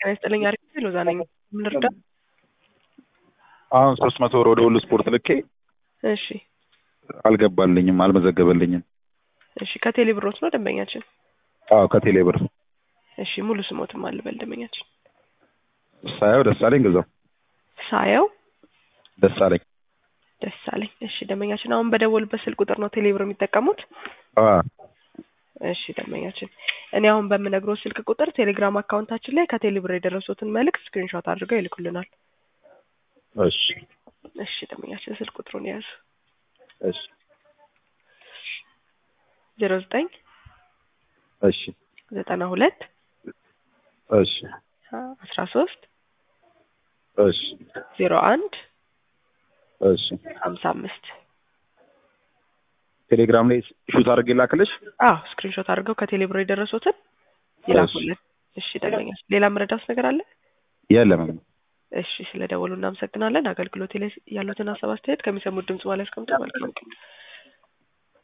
ጤና ይስጥልኝ። አሪፍ ነው። ሎዛ ነኝ። ምን ልርዳ? አሁን ሶስት መቶ ብር ወደ ሁሉ ስፖርት ልኬ እሺ፣ አልገባልኝም፣ አልመዘገበልኝም። እሺ። ከቴሌ ብሮት ነው ደንበኛችን? አዎ ከቴሌ ብር እሺ። ሙሉ ስሞትም አልበል ደንበኛችን? ሳየው ደሳለኝ ግዛው ሳየው ደሳለኝ። ደሳለኝ። እሺ። ደንበኛችን አሁን በደወሉበት ስልክ ቁጥር ነው ቴሌ ብር የሚጠቀሙት? አ እሺ ደንበኛችን፣ እኔ አሁን በምነግረው ስልክ ቁጥር ቴሌግራም አካውንታችን ላይ ከቴሌ ብር የደረሱትን መልእክት ስክሪንሾት አድርገው ይልኩልናል። እሺ እሺ ደንበኛችን፣ ስልክ ቁጥሩን የያዙ እሺ ዜሮ ዘጠኝ እሺ ዘጠና ሁለት እሺ አስራ ሶስት እሺ ዜሮ አንድ እሺ ሀምሳ አምስት ቴሌግራም ላይ ሹት አድርጌ ላክልሽ። አዎ ስክሪንሾት አድርገው ከቴሌ ብር የደረሱትን ይላኩልን። እሺ ደንበኛችን፣ ሌላ መረዳት ነገር አለ? የለም እሺ ስለ ደወሉ እናመሰግናለን። አገልግሎት ላይ ያሉትን ሀሳብ አስተያየት ከሚሰሙት ድምጽ በላይ አስቀምጡ። መልካም ቀን።